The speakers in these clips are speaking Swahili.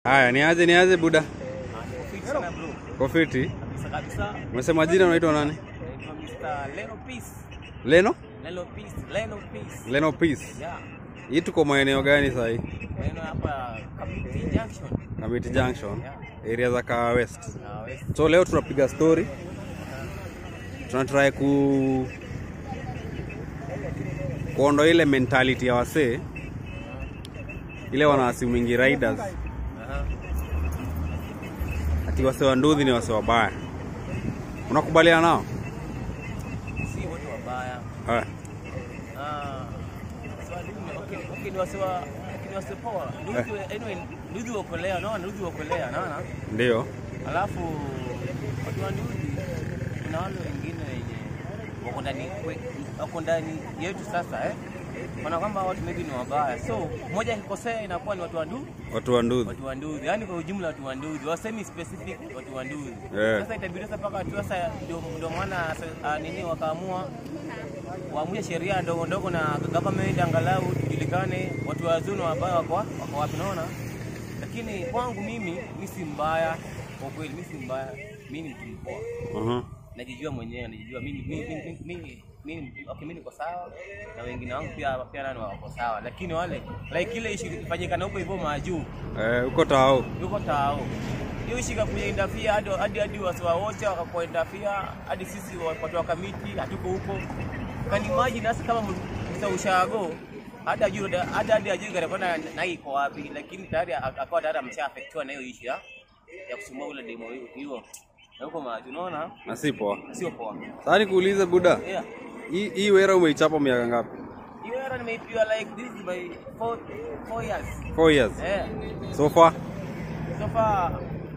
Haya, niaje niaje buda? Fit sana bro. Kofiti. Kabisa kabisa. Umesema jina unaitwa nani? Naitwa Mr. Leno Peace. Leno? Leno Peace. Leno Peace. Leno Peace. Yeah. Hii tuko maeneo gani sasa hii? Leno hapa Kamiti Junction. Kamiti Junction, Yeah. area za Kawa West. Na West. So leo tunapiga story. Tunatry ku kuondoa ile mentality ya wasee ile wanaasimingi riders Aha. ati wasee wa nduthi ni wasee wabaya. Unakubaliana nao? Si wote wabaya. Haya. Ah. Swali ni okay, okay ni wasewa okay, ni wasepoa. Ndugu anyway, ndugu wakolea, naona ndugu wakolea, naona. Ndio. Alafu watu wa ndugu kuna wale wengine wenye wako ndani we- wako ndani yetu sasa eh. Maana kwamba watu maybe ni wabaya. So mmoja akikosea inakuwa ni watu wa ndugu Watu wa nduthi. watu wa ndugu, yaani kwa ujumla watu wa ndugu, wasemi specific watu wa ndugu. Yeah. Sasa itabidi sasa mpaka tu sasa ndio ndio maana sa- ah, nini wakaamua waamuye sheria ndogo ndogo na government angalau tujulikane watu wazuri na wabaya wako wa- wako wapi, naona. Lakini kwangu mimi mi si mbaya kwa kweli, mi si mbaya, mi ni mtu mpoa, Mhm. najijua mwenyewe, najijua mimi mimi mimi mimi mimi okay, mimi niko sawa na wengine wangu pia pia nani wako sawa, lakini wale like ile ishi ifanyikana huko hivyo majuu Eh, uko tao. yuko tao hiyo shika kuindafia hadi hadi hadi wasiwa wote wakakuindafia hadi sisi watu wa kamiti hatuko huko kani imagine hasa kama msa ushago hadi ajue hadi hadi ajue gari kwenda na hii iko wapi lakini tayari akawa tayari amesha affectiwa na hiyo issue ya ya kusumbua ule demo hiyo hiyo na huko maji unaona Na si poa. sio poa Sasa nikuulize buda. yeah Hii hii wera umeichapa miaka ngapi? hiyo era nimeipiwa like this is my four four years 4 years. eh So far. so far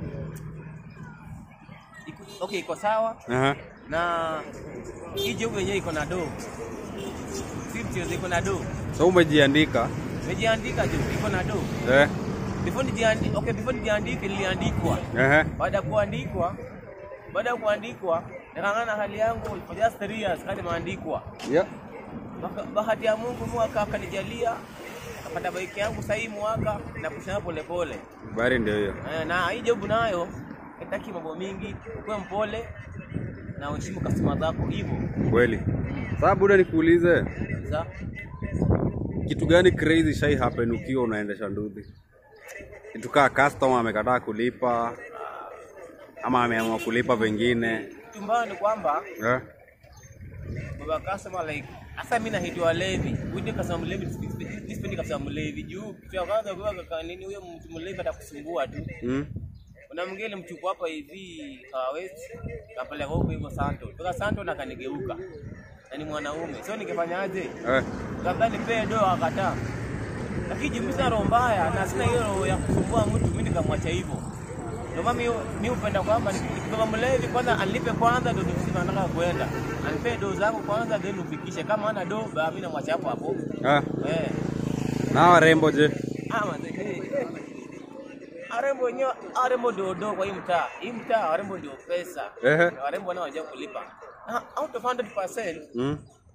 iko okay iko sawa Aha. na hii job yenyewe iko na do si mchezo iko na do So umejiandika. nimejiandika jo iko na do Eh. before nijiandike okay before nijiandike niliandikwa Ehe. baada ya kuandikwa baada ya kuandikwa nikang'ana hali yangu for just three years kadi maandikwa Yeah. Baka- bahati ya Mungu mwaka akanijalia akapata baiki yangu sahii mwaka na kushana pole pole Bari ndio hiyo. Eh, na hii job nayo itaki mambo mingi ukuwe mpole na uheshimu customer zako hivyo Kweli. Sasa buda nikuulize. Za- Kitu gani crazy shai happen ukiwa unaendesha nduthi? Kitu kaa customer amekataa kulipa ama ameamua kulipa pengine. kitu mbaya ni kwamba Eh? baba customer like hasa mimi nahitiwa levi windi customer mlevi sipendi customer mlevi juu kitu ya kwanza kwa kaka nini huyo mtu mlevi atakusumbua tu Mm? kuna mwingine mchuku hapa hivi uh, west kapeleka huko hivyo Santo toka Santo na kanigeuka na ni mwanaume so ningefanyaje Eh. labda nipee do akataa lakini juu mimi sina roho mbaya na sina hiyo roho ya kusumbua mtu mimi nikamwacha hivyo ndio maana mimi mimi hupenda kwamba nikibeba mlevi kwanza anilipe kwanza ndio nikisema nataka kwenda anipee do zangu kwanza then ufikishe kama ana do ba mimi namwacha hapo hapo Ah. eh Na warembo je? ah manze arembo wenyewe arembo ndio do kwa hii mtaa hii mtaa warembo ndio pesa Ehe. Na warembo nao wajua kulipa Ah, out of 100% Mm?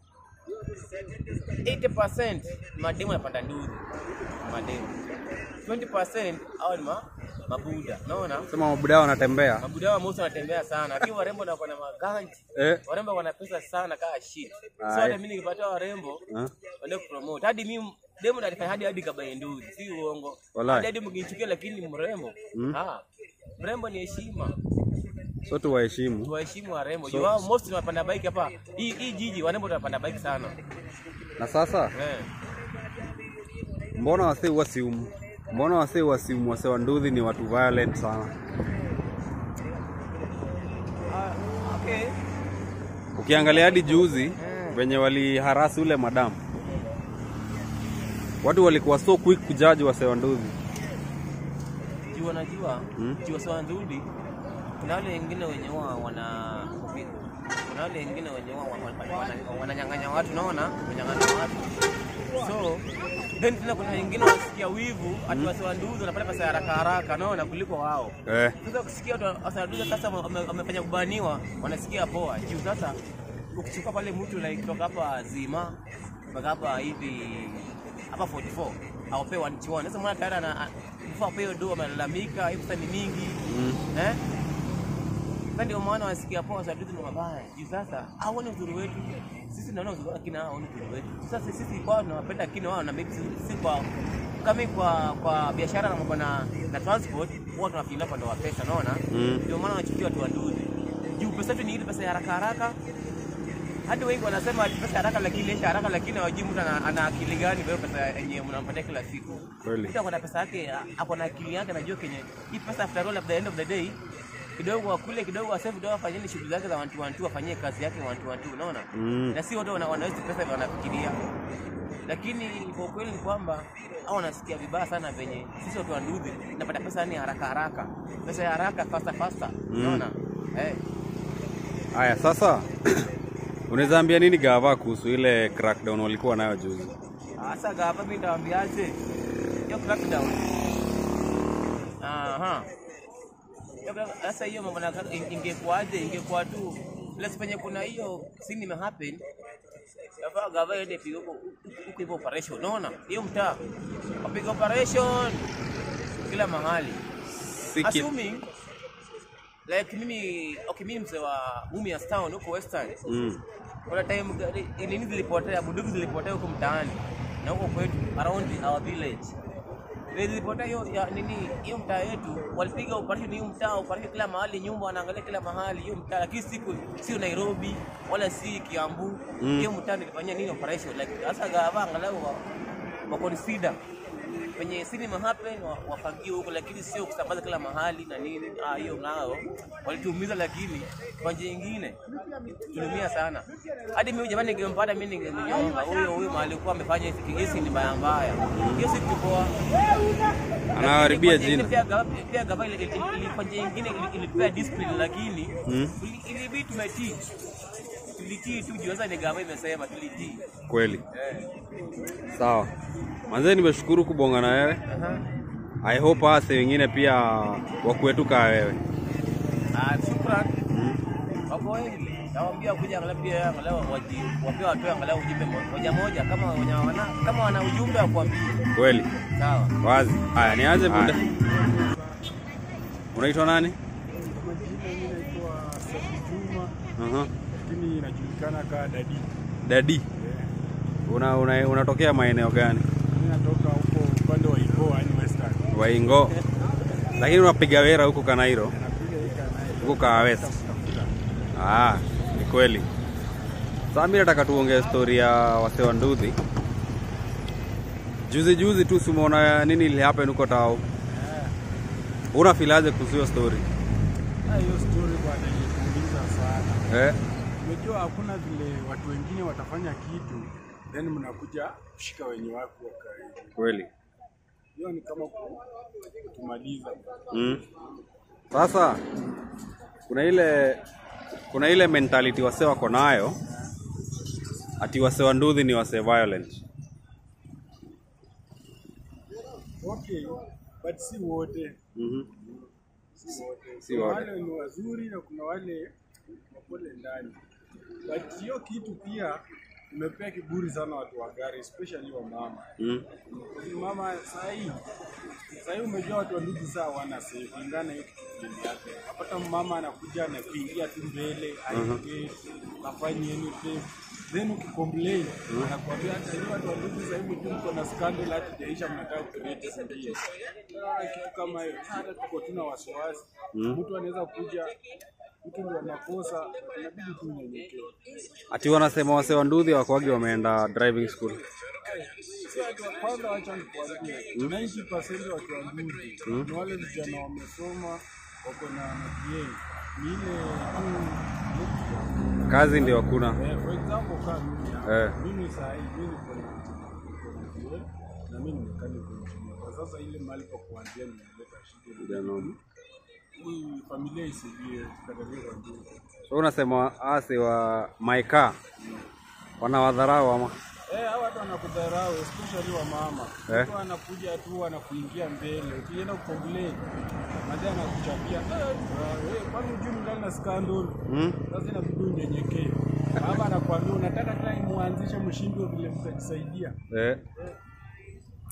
80% mademu yanapanda nduthi mademu 20% au ni ma, mabuda unaona Sema mabuda wanatembea. mabuda wa mosi wanatembea sana lakini warembo na kuna maganji Eh. warembo wana pesa sana kaa shit so Aye. hata mimi nikipata warembo Ah. wende kupromote hadi mimi demu nalifanya hadi hadi kabaye nduthi si uongo Wallahi. hadi hadi mkinichukia lakini ni mrembo Mm. ah mrembo ni heshima So tuwaheshimu. tuwaheshimu warembo So- juu wao most wanapanda bike hapa hii hii jiji warembo wanapanda bike sana Na sasa eh mbona wasee wasiumu? Mbona wasee wasiumu? Wasee wa nduthi ni watu violent sana. ah, okay Ukiangalia hadi juzi venye waliharasi ule madam, watu walikuwa so quick kujaji wasee wa nduthi. juu wanajua Mm. juu wasiwa nzuri kuna wale wengine wenye huwa wana kuna wale wengine wenye huwa wana- wana- wananyang'anya watu naona wananyang'anya watu so then tena kuna wengine wanasikia wivu ati wasiwa nduzi wanapata pesa ya haraka haraka naona kuliko wao Eh, sasa ukisikia watu wasanduza sasa wame- wamefanya kubaniwa wanasikia poa juu sasa ukichukua pale mtu like kutoka hapa zima mpaka hapa hivi hapa 44 awapewe wanchiwani. Sasa mwana tayari ana before apewe do amelalamika, hiyo pesa ni mingi Mm. eh? Sasa ndio maana wasikia poa za vitu ni mabaya. Juu sasa hawaoni uzuri wetu. Sisi tunaona uzuri wao lakini hawaoni uzuri wetu. Sasa sisi kwao tunawapenda lakini wao na maybe si- si kwa kama kwa kwa biashara na mambo na na transport huwa tunafikiria upande wa pesa, unaona? Mm. Ndio maana wanachukia watu wadudu. Juu pesa yetu ni ile pesa ya haraka haraka. Hadi wengi wanasema ati pesa haraka lakini inaisha haraka lakini hawajui mtu ana, ana akili gani kwa hiyo pesa yenye mnampatia kila siku. Kweli. Mtu ako na pesa yake hapo na akili yake anajua kenye hii pesa after all at the end of the day kidogo akule kidogo asave kidogo afanyeni shughuli zake za wantu wantu afanyie kazi yake wantu wantu unaona Mm. na si wote wana- wanaweza pesa vile wanafikiria lakini kwa ukweli ni kwamba au wanasikia vibaya sana venye sisi watu wa nduthi napata pesa yani haraka haraka pesa ya haraka fasta fasta unaona eh Haya, sasa unaweza ambia nini gava kuhusu ile crackdown walikuwa nayo juzi? Sasa gava mimi nitawaambiaje? Hiyo crackdown. Aha. Hiyo crack- Sasa hiyo mambo na crack- ingekuwaje? Ingekuwa tu place penye kuna hiyo scene ime happen. Gava gava ende pigo huko huko hivyo operation. Unaona? Hiyo mtaa. Wapiga operation kila mahali. Si ki- Assuming like mimi okay mimi mzee wa Mumias Town huko Western. Mm. Kuna time gari nini zilipotea, bunduki zilipotea huko mtaani na huko kwetu around our village. Ile zilipotea hiyo ya nini hiyo mtaa yetu walipiga operation hiyo mtaa, operation kila mahali, nyumba wanaangalia kila mahali hiyo mtaa, lakini siku sio Nairobi wala si Kiambu. Mm. Hiyo mtaa nilifanyia nini operation like sasa gava angalau wa, wa consider kwenye cinema happen wa- wafagie huko, lakini sio kusambaza kila mahali na nini. Ah, hiyo nao walituumiza, lakini kwa njia nyingine tuliumia sana. Hadi mimi jamani, ningempata mimi ningemnyonga huyo huyo mahali alikuwa amefanya hizi hizi ni mbaya mbaya. Hiyo si kitu poa. Anaharibia Lakini jina. Pia gava pia gava ile ile- ile- kwa njia nyingine ili- ilipea discipline, lakini Mm. ili- ilibidi tumetii. Tulitii tu juu sasa ni gava imesema tulitii. Kweli. Eh. Sawa. Manze, nimeshukuru kubonga na wewe. Aha. I hope hase wengine pia wakuetu kaa wewe. Ah, shukran. Mm. wako wengi nawaambia kuja angalau pia angalau waji wapea watoe angalau ujumbe mo- moja moja kama wenye wana kama wana ujumbe wa kuambia Kweli. sawa Wazi. Haya, nianze muda. Unaitwa nani? Kwa majina mimi naitwa Safi Juma, Aha. lakini inajulikana kama Dadi. Dadi. Eh, Una, una, unatokea maeneo gani? Mimi natoka huko upande wa Igo, yani Western. Waingo. Lakini unapiga wera huko Kanairo, Napiga hii kana huko Kaa West. Ah, ni kweli. Sasa mimi nataka tuongee story ya wase wa Nduthi. Juzi juzi tu simuona nini ili happen huko tao. Una filaje kuhusu hiyo story? hiyo story bwana ilikuuliza sana. Eh? Unajua hakuna vile watu wengine watafanya kitu then mnakuja kushika wenye wako wakaidi. Kweli. Hiyo ni kama ku- kutumaliza. Mm. Sasa kuna ile kuna ile mentality wase wako nayo ati wase wa Nduthi ni wase violent. Okay, but si wote. Mhm. Si wote. Si Kuna wote. wale ni wazuri na kuna wale wapole ndani. But hiyo kitu pia imepea kiburi sana watu wa gari especially wa mama. Mm. Mama sahii sahii umejua watu wa ndugu saa wana safe kulingana na hiyo kitu yake. Napata mama anakuja anakuingia tu mbele aongee afanye anything then ukicomplain anakuambia hata hiyo watu wa ndugu sahii mtu mko na scandal hata jaisha mnataka kucreate zingine. Unaona kitu kama hiyo hata tuko tuna wasiwasi mtu anaweza kuja mtu ndio makosa inabidi tu unyenyekee. Ati wanasema wase wa Nduthi wakwagi wameenda driving school. Si watu wa kwanza, wacha nikuambie, 90% watu wa Nduthi ni wale vijana wamesoma, wako na MBA. Ni ile tu Kazi ndio hakuna. eh, for example kama mimi hapa. Eh. mimi saa hii mimi niko na niko na MBA na mimi ni mechanical engineer. Kwa sasa ile mahali pa kuanzia nimeleta shida. Vijana. Hii familia isijie tukatalie kwa Nduthi. So unasema ase wa maika wanawadharau ama? Eh, hawa watu wanakudharau especially wa mama. Eh. Mtu anakuja tu anakuingia mbele. Ukienda kucomplain, baadaye anakuchapia. Eh, wewe kwani hujui mngali na scandal? Mm? Sasa inabidi unyenyekee. Baba anakuambia unataka tena muanzishe mshindwe vile mtajisaidia. Eh.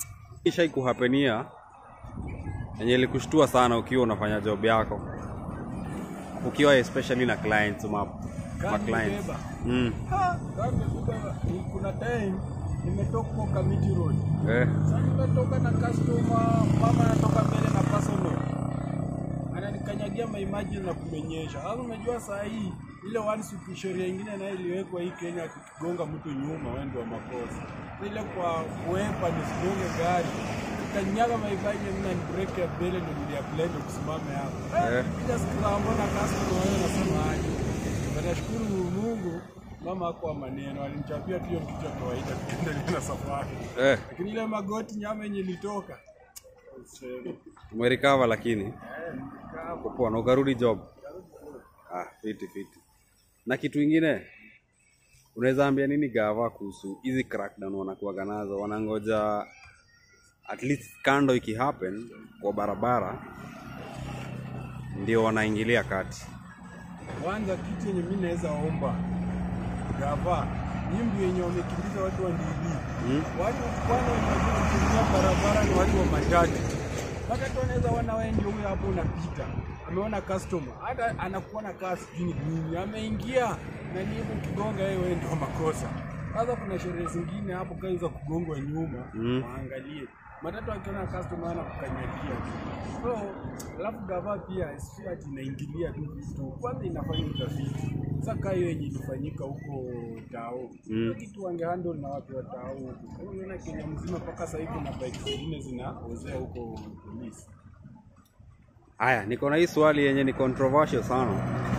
ishai kuhapenia yenye ilikushtua sana ukiwa unafanya job yako ukiwa especially na clients ma, ma Kama clients nimebeba. mm. Ha, kama nimebeba, ni- kuna time nimetoka kwa Kamiti Road. eh. Sasa nimetoka na customer, mama anatoka mbele na personal. Ananikanyagia maimaji na kumenyesha. Sasa unajua saa hii ile one suit sheria ingine nayo iliwekwa hii Kenya kukigonga mtu nyuma wewe ndio makosa. Ile kwa kuepa nisigonge gari. Kanyaga maimaji mimi na break ya mbele ndio nilia blend kusimame hapo. Eh. Eh, kija sikramo na customer wewe nasema aje. Nashukuru Mungu mama hakuwa maneno, alinichapia tu hiyo kitu cha kawaida tukiendelea na safari. Eh. Lakini ile magoti nyama yenye ilitoka useme. umerecover lakini Eh, nikawa uko poa na ukarudi job ah, fiti fiti na kitu ingine unaweza ambia nini gava kuhusu hizi crackdown wanakuwaga nazo wanangoja at least kando iki happen kwa barabara ndio wanaingilia kati kwanza kitu yenye mimi naweza omba gava nyimbo yenye wamekimbiza watu wa ndili mm? watu kwanza wenye wanakimbia barabara ni watu wa matatu mpaka tu wanaweza wana wewe ndio huyo hapo unapita ameona customer hata anakuona kaa sijui ni nini ameingia na nibu ukigonga yeye wewe ndio makosa sasa kuna sherehe zingine hapo kama za kugongwa nyuma Mm. waangalie matatu akiona customer anakukanyagia so alafu gava pia sio ati inaingilia tu vitu kwanza inafanya utafiti sasa kaa hiyo yenye ilifanyika huko tao Mm. hiyo kitu wangehandle na watu wa tao huko unaona Kenya mzima mpaka sasa hivi kuna bike zingine zinaozea huko polisi Haya, niko na hii swali yenye ni controversial sana.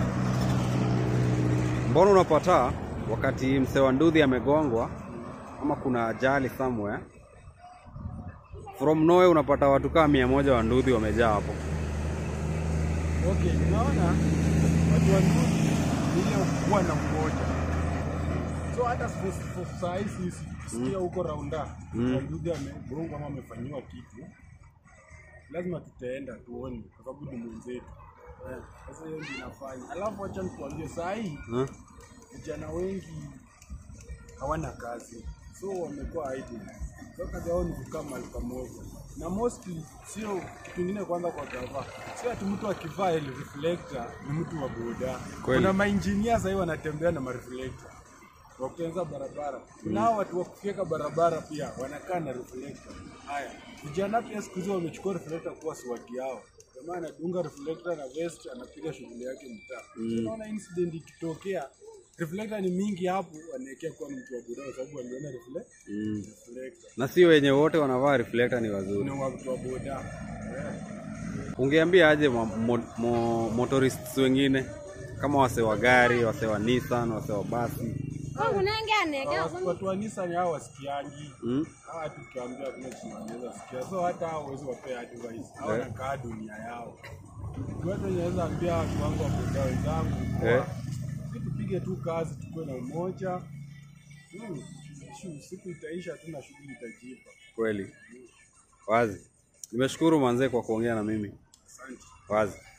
Mbona unapata wakati msee wa nduthi amegongwa ama kuna ajali somewhere, from nowhere unapata watu kama mia moja wa nduthi wamejaa hapo. Okay, unaona watu wa ndugu ni ile kuwa na mmoja. So hata for- for saa hii sisi tukisikia huko raunda Mm. mm. ndugu amegongwa ama amefanyiwa kitu, lazima tutaenda tuone, kwa sababu ni mwenzetu. Eh, Sasa hiyo ndio inafanya. Alafu acha nikuambie, saa hii Huh? vijana wengi hawana kazi, so wamekuwa idle. So kazi yao ni kukaa mahali pamoja, na mostly sio kitu kingine. Kwanza kwa gava, sio ati mtu akivaa ile reflector ni mtu wa boda. Kweli. Kuna mainjinia sasa hivi wanatembea na mareflector wakutenza barabara. Kuna hao watu wa kufyeka barabara pia wanakaa na reflector. Haya, vijana pia siku hizi wamechukua reflector kuwa swagi yao. Jamaa anadunga reflector na vest, anapiga shughuli yake mtaa. Mm. Unaona incident ikitokea, reflector ni mingi hapo, anaekea kuwa mtu wa boda kwa sababu aliona refle- Mm. reflector. Na sio wenye wote wanavaa reflector ni wazuri. Ni watu wa boda. Yeah. Ungeambia aje mo, mo, mo, motorists wengine kama wase wa gari, wase wa Nissan, wase wa basi Hawa- Watu wa Nissan hao wasikiangi. mm? hawa tukiambia kuna kitu wanaweza sikia, so hata hao huwezi wapea advice, hao Eh. wanakaa dunia yao. Watu wenye naweza ambia watu wangu wa boda wenzangu, Eh. sisi tupige tu kazi, tukuwe na umoja Hmm, shu- siku itaisha tu na shughuli itajipa. Kweli wazi. Nimeshukuru manzee kwa kuongea na mimi Asante. wazi.